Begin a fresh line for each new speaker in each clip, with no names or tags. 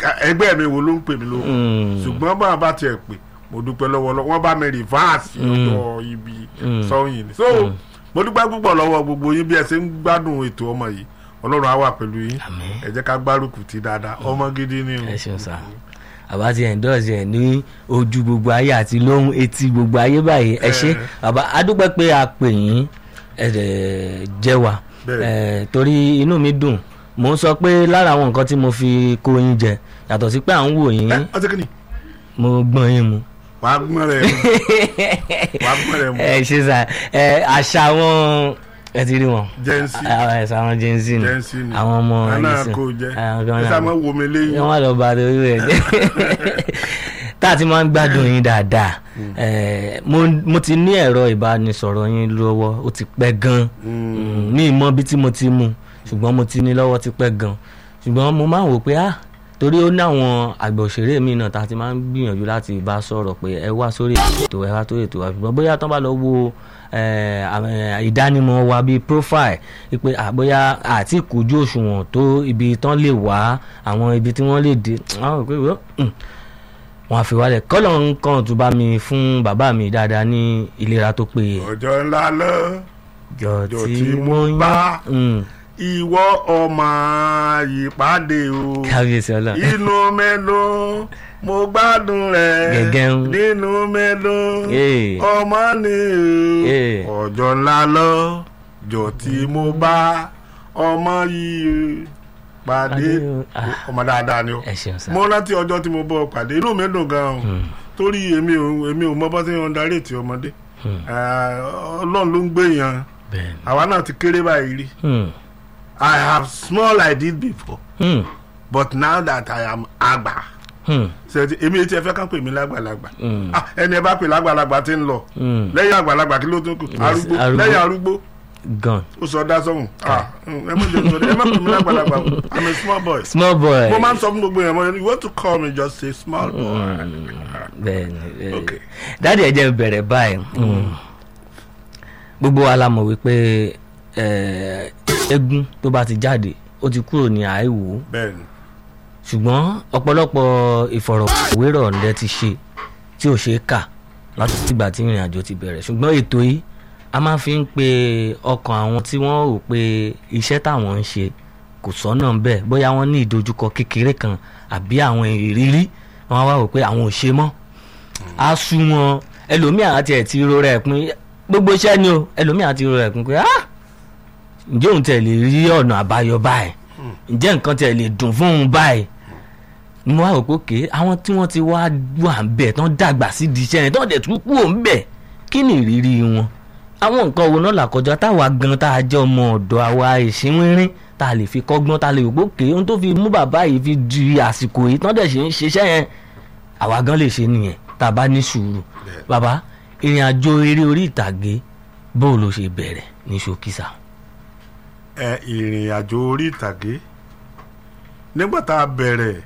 ká- ẹgbẹ́ mi wo ló ń pè mí ló
Mm.
ṣùgbọ́n bá a bá tiẹ̀ pè mo dúpẹ́ lọ́wọ́ lọ́wọ́ wọ́n bá mi rìvásì lọ́dọ̀ ibi sọ́yìn ni so mo dúpẹ́ púpọ̀ lọ́wọ́ gbogbo yín bí ẹ ṣe ń gbádùn ètò ọmọ yìí ọlọ́run á wà pẹ̀lú yín
Àmín.
ẹ jẹ́ ká gbárùkù ti dáadáa ọmọ gidi ni o.
ẹ ṣeun sá bàbá ti endorse ẹ ní ojú gbogbo ayé àti lóhùn etí gbogbo ayé báyìí ẹ ṣe bàbá adúpẹ́ pé a pè yín ẹ dẹ̀ jẹ́ wa
Bẹ́ẹ̀.
ẹ tó inú mi dùn mò ń sọ pé lára àwọn nǹkan tí mo fi kó yín jẹ yàtọ̀ sí pé à ń wò yín
ẹ ọtí kìíní
mo gbọ́n yín mu
wàá gbọ́n rẹ̀ mu wàá gbọ́n rẹ̀ mu
ẹ ṣe sá ẹ àṣà wọn ẹ ti rí wọn
jẹ́nsì
àwọn ẹ̀sà àwọn jẹ́nsì ni
jẹ́nsì ni
àwọn ọmọ
àná
ẹ̀sìn
kò jẹ́
àwọn
ẹ
kan
sá
náà
máa wo mi léyìn
wọ́n lọ bá torí rẹ̀ jẹ́ tá a ti máa ń gbádùn yín dáadáa Eh, mo mo ti ní ẹ̀rọ ìbánisọ̀rọ̀ yín lọ́wọ́ ó ti pẹ́ gan Mm, ní ìmọ̀ bí tí mo ti mú ṣùgbọ́n mo ti ní lọ́wọ́ ti pẹ́ gan ṣùgbọ́n mo máa ń wò pé ah torí ó ní àwọn àgbà òṣèré mi náà tá a ti máa ń gbìyànjú láti bá sọ̀rọ̀ pé ẹ wá sórí ètò ẹ wá sórí ètò wa ṣùgbọ́n bóyá tán bá lọ wo eh, àwọn, eh, ìdánimọ̀ wa bíi profile pé ah, bóyá àti ìkójú òṣùwọ̀n tó ibi tán lè wá àwọn ibi tí wọ́n lè dé àwọn pé wọ́n wọn àfi wálẹ̀ kọ́lọ̀ nǹkan tó bá mi fún bàbá mi dáadáa ní ìlera tó péye
ọjọ́ ńlá lọ
jọ
jọ
tí
tí
mo
mo
yá
bá
Mm,
ìwọ ọmọ ìpàdé o
kábíyèsí ọlọ
inú mélòó mo gbádùn rẹ
Gẹ̀gẹ́ ń.
nínú mélòó
Ee.
ọmọ ni
Ee.
o ọjọ́ ńlá lọ jọ tí mo bá ọmọ yìí pàdé
Pàdé o. Ah.
ọmọ dáadáa ni o
ẹ ṣeun sá
mo rántí ọjọ́ tí mo bọ́ pàdé inú mi dùn gan-an torí èmi ò èmi ò mọ bọ́ sí ọ̀ndà rètí ọmọdé
Hmm.
Eh, ọlọ́run ló ń gbé yan
bẹ́ẹ̀ ni.
àwa náà ti kéré báyìí rí
Hmm,
I have small like this before
hmm,
but now that I am àgbà
hmm,
ṣètì èmi etí ẹ fẹ́ ká pè mí lágbàlagbà
hmm,
Ah, ẹni ẹ bá pè lágbàlagbà tí ń lọ
hmm.
lẹ́yìn àgbàlagbà kí ló tún kù arúgbó
arúgbó.
lẹ́yìn arúgbó
gan
ó sọ dá sọ́hùn Ah, mm, ẹ má jẹ́ sọ ẹ má pè mí lágbàlagbà o. I'm a small boy
small boy
mo máa ń sọ fún gbogbo yẹn mo ní you want to call me just say small boy
bẹ́ẹ̀ ni bẹ́ẹ̀ ni.
Okay.
dáàdi ẹ jẹ́ n bẹ̀rẹ̀ báyìí Mm. gbogbo wa la mọ̀ wípé eh, eégún tó bá ti jáde ó ti kúrò ní àìwò
bẹ́ẹ̀ ni
ṣùgbọ́n ọ̀pọ̀lọpọ̀ ìfọ̀rọ̀wérọ̀ lẹ ti ṣe tí ò ṣe é kà láti tìgbà tí ìrìn àjò ti bẹ̀rẹ̀ ṣùgbọ́n ètò yìí a máa fi ń pe ọkàn àwọn tí wọ́n rò pé iṣẹ́ táwọn ń ṣe kò sọ́nà bẹ́ẹ̀ bóyá wọ́n ní ìdojúkọ kékeré kan àbí àwọn ìrírí wọn wá rò pé àwọn ò ṣe mọ́ a sú wọn ẹlòmíà àti ẹ̀ ti rọra ẹ̀ pin gbogbo iṣẹ́ ni o ẹlòmíà ti rọra ẹ̀ pin pé ah ǹjẹ́ òun tẹ̀ lè rí ọ̀nà àbáyọ báyìí ǹjẹ́ nǹkan tẹ̀ lè dùn fún òun báyìí mo wá rò pé òkè àwọn tí wọ́n ti wá wà ń bẹ̀ tán dàgbà sí di iṣẹ́ yẹn tán dẹ̀ tún kú òun bẹ̀ kí ni ìrírí wọn àwọn nǹkan wo náà làkọjá táwa gan tá a jẹ́ ọmọ ọ̀dọ́ àwa ìṣínwínrín tá a lè fi kọ́gbọ́n tá a lè rò pé òkè ohun tó fi mú bàbá yìí fi di àsìkò yìí tán dẹ̀ ṣe ń ṣiṣẹ́ yẹn àwa gan lè ṣe nìyẹn tá a bá ní sùúrù bàbá ìrìn àjò eré orí ìtàgé bó ló ṣe bẹ̀rẹ̀ ní ṣókísà.
ẹ ìrìn àjò orí ìtàgé nígbà tá a bẹ̀rẹ̀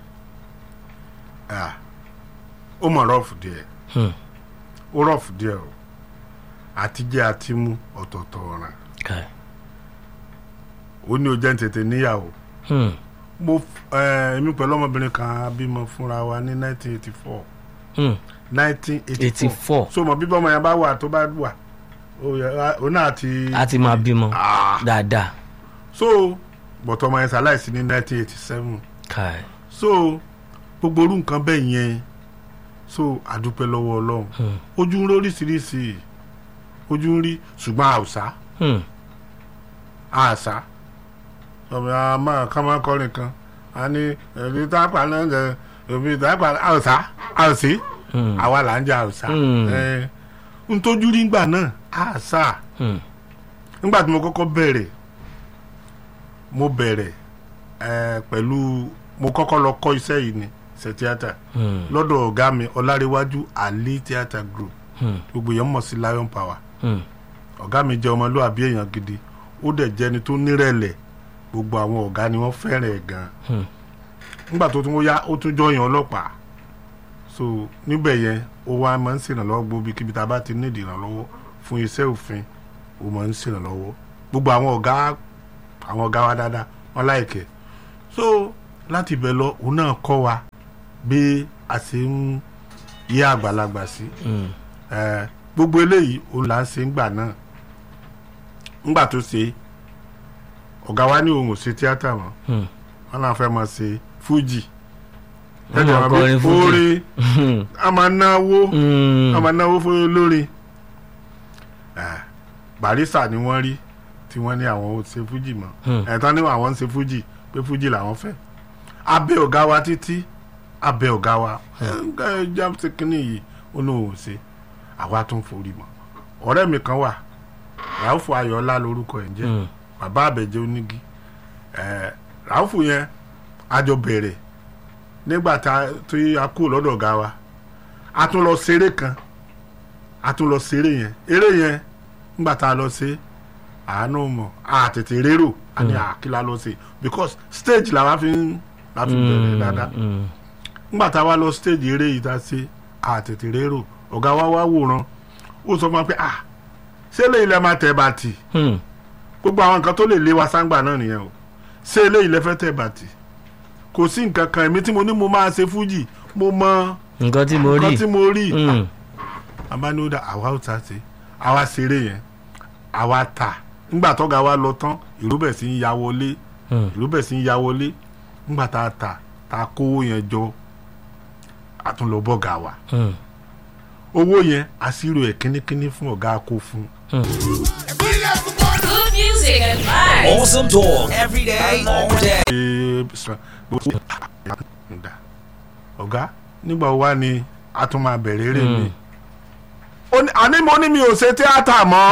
ah, ó mọ̀ rọ́ọ̀fù díẹ̀
Hmm.
ó rọ́ọ̀fù díẹ̀ o àtijẹ́ àti mú ọ̀tọ̀ọ̀tọ̀ ọ̀ràn
Kai.
ó ní o jẹ́ ń tètè níyàwó
Hmm.
mo f- ẹ, èmi pẹ̀lú ọmọbìnrin kan a bímọ fúnra wa ní 1984
Hmm.
1984
84
so mọ bíbọ́ ọmọ yẹn bá wà tó bá wà ó yẹ- ó náà ti
a ti máa bímọ
Ah.
dáadáa.
so bọ̀tọ̀ ọmọ yẹn ṣaláìsí ní 1987
Kai.
so gbogbo orú nǹkan bẹ́ẹ̀ yẹn so àdúpẹ́ lọ́wọ́ ọlọ́run
Hmm.
ojú ń rí oríṣiríṣi ojú ń rí ṣùgbọ́n àwùsá
Hmm.
àṣà ọmọ àmọ́ ká máa kọrin kan a ní ẹbí tápà náà jẹ ẹbí tápà àwùsá àwùsí
Hmm.
àwa là ń jẹ àwùsá
Hmm.
ẹ ń tójú rí ngbà náà àṣà
Hmm.
nígbà tí mo kọ́kọ́ bẹ̀rẹ̀ mo bẹ̀rẹ̀ ẹ pẹ̀lú mo kọ́kọ́ lọ kọ́ iṣẹ́ yìí ní ṣe tíátà
Hmm.
lọ́dọ̀ ọ̀gá mi ọláréwájú ali theatre group
Hmm.
gbogbo èèyàn mọ̀ sí lion power
Hmm.
ọ̀gá mi jẹ́ ọmọlúwàbí èèyàn gidi ó dẹ̀ jẹ́ ẹni tó nírẹ̀lẹ̀ gbogbo àwọn ọ̀gá ni wọ́n fẹ́ràn ẹ̀ gan
Hmm.
nígbà tó tún yá ó tún jọyàn ọlọ́pàá so níbẹ̀ yẹn ó wá máa ń ṣèrànlọ́wọ́ gbogbo kíbi tá a bá ti nídìí ìrànlọ́wọ́ fún iṣẹ́ òfin ó máa ń ṣèrànlọ́wọ́ gbogbo àwọn ọ̀gá àwọn ọ̀gá wa dáadáa wọ́n láìkẹ́ so láti ibẹ̀ lọ òun náà kọ́ wa bí a ṣe ń yé àgbàlagbà sí
Mm.
Eh, gbogbo eléyìí òun là ń ṣe ńgbà náà ńgbà tó ṣe ọ̀gá wa ní òun ò ṣe tíátà mọ́
Mm.
wọn náà fẹ́ máa ṣe fújì
Wọ́n máa kọrin fújì.
orin a máa náwó
Mm.
a máa náwó fún olórin Eh, barista ni wọ́n rí tí wọ́n ní àwọn ò ṣe fújì mọ́
Hmm.
ẹ̀tàn ní àwọn ń ṣe fújì pé fújì làwọn fẹ́ abẹ́ ọ̀gá wa títí abẹ́ ọ̀gá wa ẹ̀ jam ṣe kínní yìí ó lóun ò ṣe àwa tún forí mọ́ ọ̀rẹ́ mi kan wà ràáfù ayọ̀ọ́lá lórúkọ ẹ̀ ń jẹ́
Mm.
bàbá àbẹ̀jẹ́ onígi ẹ̀ ràáfù yẹn àjọ bẹ̀rẹ̀ nígbà tá a- tí a kú lọ́dọ̀ ọ̀gá wa a tún lọ ṣeré kan a tún lọ ṣeré yẹn eré yẹn nígbà tá a lọ ṣe àánú mọ̀ a tètè rérò a ní àkílà lọ ṣe because stage làwa fi ń la fi bẹ̀rẹ̀ dáadáa
Mm.
nígbà tá a wá lọ stage eré yìí tá a ṣe a tètè rérò ọ̀gá wa wá wòran ó sọ fún wa pé ah ṣé eléyìí lẹ máa tẹ̀ bàtì
Mm.
gbogbo àwọn nǹkan tó lè lé wa sáńgbà náà nìyẹn o ṣé eléyìí lẹ fẹ́ tẹ̀ bàtì kò sí nǹkan kan èmi tí mo ní mo máa ṣe fújì mo mọ
nǹkan tí mo rí
nǹkan tí mo rí
Mm.
abániwòdà àwa ò ta ṣe àwa ṣeré yẹn àwa ta nígbà tọ́ga wa lọ tán ìlú bẹ̀ sí ń ya wọlé
Mm.
ìlú bẹ̀ sí ń ya wọlé nígbà tá a ta tá a kówó yẹn jọ a tún lọ bọ́gà wa
Mm.
owó yẹn àṣírò ẹ̀ kínníkínní fún ọ̀gá kó fún
Good music and vibes.
Awesome talk every day, all day.
ṣe sọ gbogbo ǹda ọ̀gá nígbà wo wá ni a tún máa bẹ̀rẹ̀ eré mi Ó ní- àní mo ní mi ò ṣe tíátà mọ́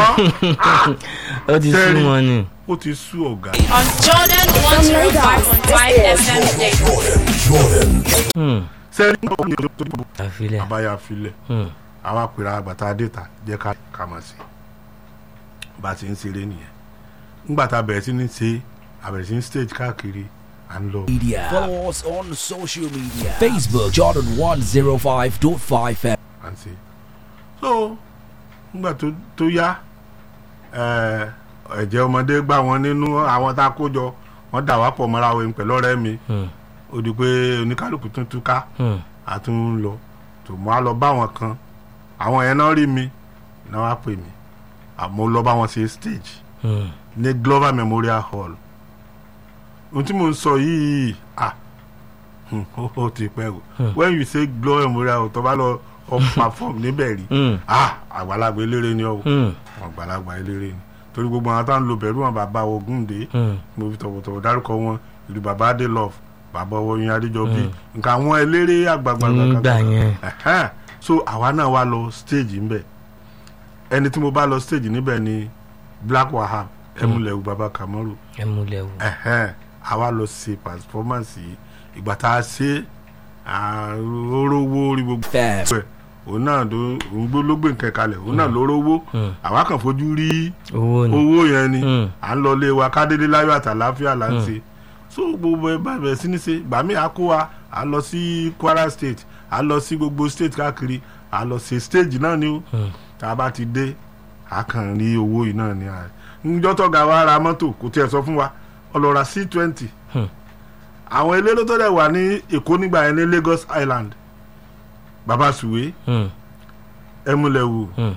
ó ti sú
Tẹ́rí.
wọn ni.
ó ti sú ọ̀gá
On Jordan 105.5 FM Day.
Mm.
sẹ́ni
àfilẹ̀.
àbáyá filẹ̀
Mm.
àwa pèrè àgbàtà adéta jẹ́ ká ká máa ṣe bá a ti ń ṣeré nìyẹn nígbà tá a bẹ̀rẹ̀ sí ní ṣe a bẹ̀rẹ̀ sí ní stage káàkiri à ń lọ
Media. Follow us on social media. Facebook Jordan 105.5 FM.
à ń ṣe so nígbà tó tó yá ẹ, ẹ̀jẹ̀ ọmọdé gbà wọ́n nínú àwọn tá a kó jọ wọ́n dà wá pọ̀ mọ́ra wọn pẹ̀lú ọ̀rẹ́ mi
Mm.
ó di pé oníkálukú tún túká
Mm.
a tún ń lọ tó mọ́ a lọ bá wọn kan àwọn yẹn náà rí mi náà wá pè mí àmọ́ lọ bá wọn ṣe stage
Mm.
ní Glover Memorial Hall ohun tí mo ń sọ yìí ah hmm, ó ó ti pẹ́ o when you say Glover Memorial Hall tó bá lọ ọ perform níbẹ̀ rí
Mm.
ah àgbàlagbà eléré ni ọ
Mm.
àgbàlagbà eléré ni torí gbogbo àwọn táwọn lo bẹ̀rù wọn bàbá Ògúndé
Mm.
mo fi tọ̀wọ̀tọ̀wọ̀ dárúkọ wọn ìlú bàbá adé love bàbá ọwọ́yin adéjọbí nǹkan àwọn eléré àgbààgbà
nígbà yẹn.
Ẹ̀hẹ́n. so àwa náà wá lọ stage ńbẹ ẹni tí mo bá lọ stage níbẹ̀ ni Black Wahab ẹmúlẹ̀wù baba Kamaru
ẹ múlẹ̀ wò.
ẹ̀hẹ́n. àwa lọ ṣe performance yìí ìgbà tá a ṣe orówó orí gbogbo
FM.
ẹ̀ òun náà ló òun gbó ló gbé nǹkan kalẹ̀ òun náà ló rówó
Mm.
àwa kàn fojú rí
owó ni.
owó yẹn ni
Mm.
à ń lọ lé wa kádédé láyọ̀ àtàláfíà là ń ṣe so gbogbo ẹ bá bẹ̀rẹ̀ sí ní ṣe gbà mí àkó wa à lọ sí Kwara state à lọ sí gbogbo state káàkiri à lọ sí stage náà ni ó
Mm.
tá a bá ti dé a kàn rí owó yìí náà ni à níjọ́ tọ́ga wa ra mọ́tò kò tiẹ̀ sọ fún wa ọlọ́ra c twenty
Hmm.
àwọn eléré tó dẹ̀ wà ní Èkó nígbà yẹn ní Lagos Island baba suwe
Mm.
ẹmúlẹ̀wò
Mm.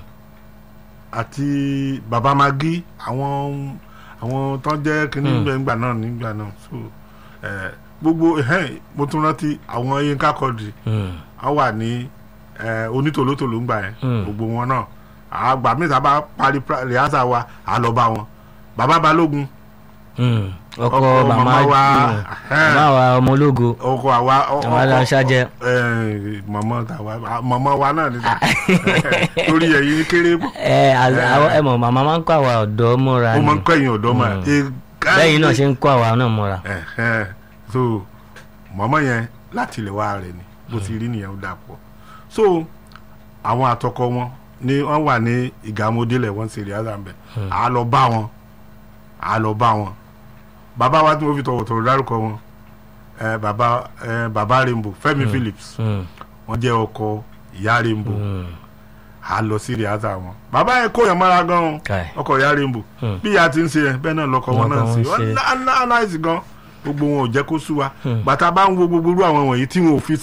àti baba magi àwọn àwọn tó ń jẹ́ kínní
Mm.
mm. nígbà náà nígbà náà so eh, gbogbo ẹhẹ́n mo tún rántí àwọn Yínká Quadri
Mm.
a wà ní eh, onítòlótòló ńgbà yẹn
Mm.
gbogbo wọn náà àgbà míì tá a bá parí pra- rìhásà wa à lọ bá wọn baba balógun
Mm. ọkọ
Ọkọ
màmá
màmá wa,
mm.
ẹhẹ́n.
màmá wa ọmọ ológo.
ọkọ àwa ọ-
Àwọn aláṣájẹ.
mọmọ tàwa mọmọ wa náà nígbà torí ẹ̀yin kéré
ẹ àz- àwọn- ẹ mọ̀ màmá máa ń kó àwa ọ̀dọ́ mọ́ra
ó
ni.
máa ń kọ́ ẹ̀yìn ọ̀dọ́ mà
lẹ́yìn náà ṣe ń kó àwa náà mọ́ra.
ẹ̀hẹ́n. so mọ̀mọ́ yẹn láti ilẹ̀ wá rẹ̀ ni bó ti rí nìyẹn ó dà pọ̀ so àwọn àtọkọ wọn ni wọ́n wà ní ìgàmódélẹ̀ wọ́n ṣe rìhásà ńbẹ̀ à á lọ bá wọn à á lọ bá wọn bàbá wa tí mo fi tọ̀wọ̀tọ̀wọ̀ dárúkọ wọn ẹ bàbá ẹ bàbá Rainbow Fẹ́mi Phillips
Mm.
wọ́n jẹ́ ọkọ ìyá Rainbow
Mm.
à á lọ sí rìhásà wọn bàbá yẹn kó yẹn mọ́ra gan-an
Kai.
ọkọ ìyá Rainbow
Hmm.
bí ìyá ti ń ṣe yẹn bẹ́ẹ̀ náà lọkọ wọn náà
Lọkọ
ń ṣe
wọn ṣe.
wọn náà náà náà gan gbogbo wọn ò jẹ́ kó sú wa
Hmm.
bàtà bá ń wo gbogbo irú àwọn wọ̀nyí tí wọn ò fi